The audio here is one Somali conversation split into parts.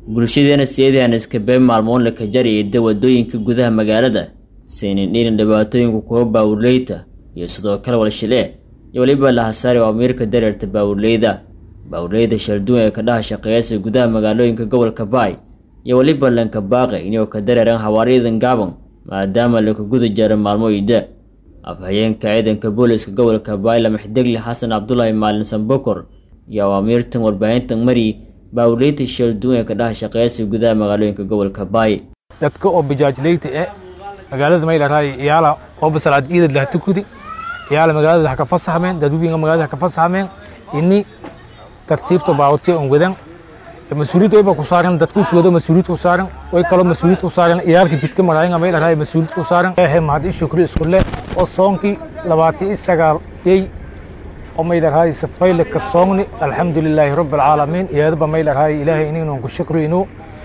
bulshadeena sideedaan iskabeen maalmoon la kajariyada wadooyinka gudaha magaalada saynin dhiirin dhibaatooyinka kuwa baawurleyta iyo sidoo kale walshilee iyo weliba lahasaari oo amiirka dareerta baawurleyda baawurleyda shalduun ee kadhaha shaqeeyasa gudaha magaalooyinka gobolka baay iyo weliba lanka baaqe inuu ka dareeran hawaaryadan gaaban maadaama laka guda jaro maalmo iida afhayeenka ciidanka booliska gobolka baay lamaxdegli xasan cabdulaahi maalin sambokor iyo awaamiirtan warbaahintan mari baawurleyta shalduun ee kadhaha shaqeeyasa gudaha magaalooyinka gobolka baay dadka oo bajaajleyta eh magaalada maylaray iyaala oo basalaad iidad laha tukudi iyaala magaalada ha ka fasaxmeen dadweynaha magaalada ha ka fasaxmeen ini tartiibta baawurtiya on wadan mas-uuliyad wayba ku saaran dadku sugado mas-uuliyad ku saaran way kaloo mas-uuliyad ku saaran iyaalka jidka maraayan maylaray mas-uuliyad ku saaran ehe mahad shukri isku leh oo soonkii labaatan iyo sagaal yey oo maylaray safayle ka soogni alxamdulilaahi rabbi alcaalamiin iyadaba maylaray ilaahay inaynu ku shukriyno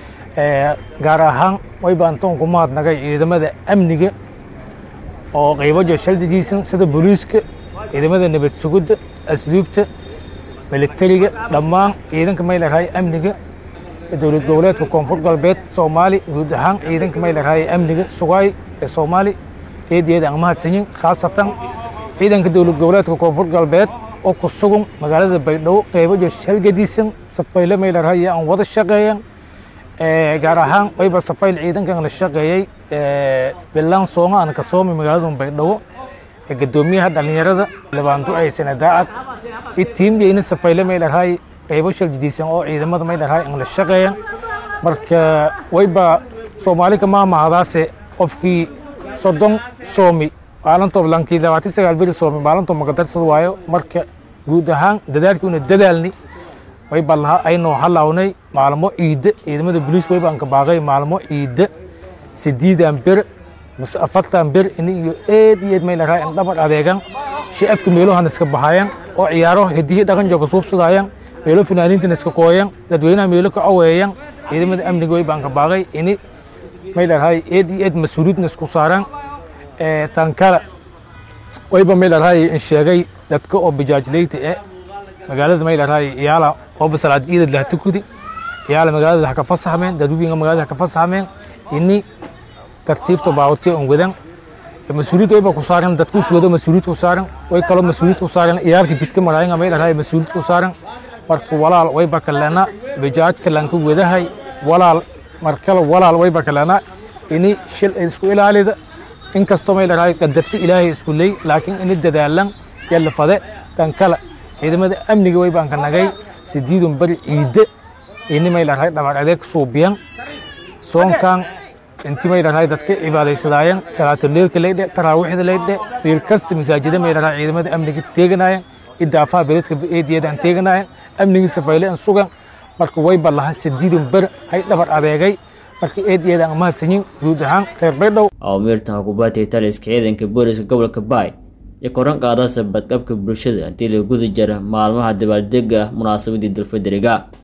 gaar ahaan wayba antoon ku mahadnagay ciidamada amniga oo qaybajo shaldijiisan sida booliiska ciidamada nabad sugidda asluubta militariga dhammaan ciidanka maylaray amniga dowlad goboleedka koonfur galbeed soomaali guud ahaan ciidanka maylaray amniga sugaay ee soomaali eedeeda aan mahadsanyin khaasatan ciidanka dowlad goboleedka koonfur galbeed oo ku sugan magaalada baydhabo qaybajo shalgadiisan safayle maylaray aan wada shaqeeyan gaar ahaan wayba safayl ciidankan la shaqeeyey bilaan sooma aan ka soomay magaalada baydhabo gadoomiyaha dhalinyarada labaantu ay sanadaacad itiimyayna safayle maylaray qaybo shaljidiisan oo ciidamada maylaray aan la shaqeeyan marka wayba soomaali ka maamahadaase qofkii soddon soomi maalintoo lankii labaatan sagaal beri soomi maalintoo magadarsad waayo marka guud ahaan dadaalkii una dadaalni wayba laha aynoo halawnay maalmo ciidda ciidamada boliis wayba aan ka baaqay maalmo ciidda sideedan ber mase afartan ber ini iyo eed iyo eed maylaraa in dhabar adeegan shacabka meelohan iska baxayan oo ciyaaro hidihi dhaqan jooga suubsadaayan meelo fanaaniintan iska kooyan dadweynaha meelo ka caweeyan ciidamada amniga wayba aan ka baaqay ini maylaraa eed iyo eed mas-uuliyadna isku saaran tankala wayba maylaraa in sheegay dadka oo bajaajleyta eh magaalada maylaray iyaala oo basalaad iidad laha tukudi iyaala magaalada ha ka fasaxmeen dadweynaha magaalada ha ka fasaxmeen ini tartiibta baawurtiya on wadan mas-uuliyad wayba ku saaran dadku sugado mas-uuliyad ku saaran way kaloo mas-uuliyad ku saaran iyaalka jidka maraayan maylaray mas-uuliyad ku saaran marka walaal wayba kalena bajaajka lanka wadahay walaal markale walaal wayba kalena ini shil isku ilaalida inkastoo maylaray qadarta ilaahay isku ley laakiin ini dadaalan yalla fade tan kale ciidamada amniga way baan ka nagay sideedun beri ciidde ini maylaray dhabar adeeg suubiyan soonkan inti maylaray dadka cibaadaysadaayeen salaatuleelka leydhe taraawiixda leydhe meel kasta masaajida maylaray ciidamada amniga teeganaayeen idaafaha beledka eediyada aan teeganaayeen amnigii safayle aan sugan marka wayba laha sideedun beri hay dhabar adeegay marka eediyada aan mahadsanyin guud ahaan reer baydhow awamiirtan hukuubaadka taliska ciidanka booliska gobolka baay iyo koran qaadasa badqabka bulshada haddii la guda jara maalmaha dabaaldega munaasabadii dalfaderiga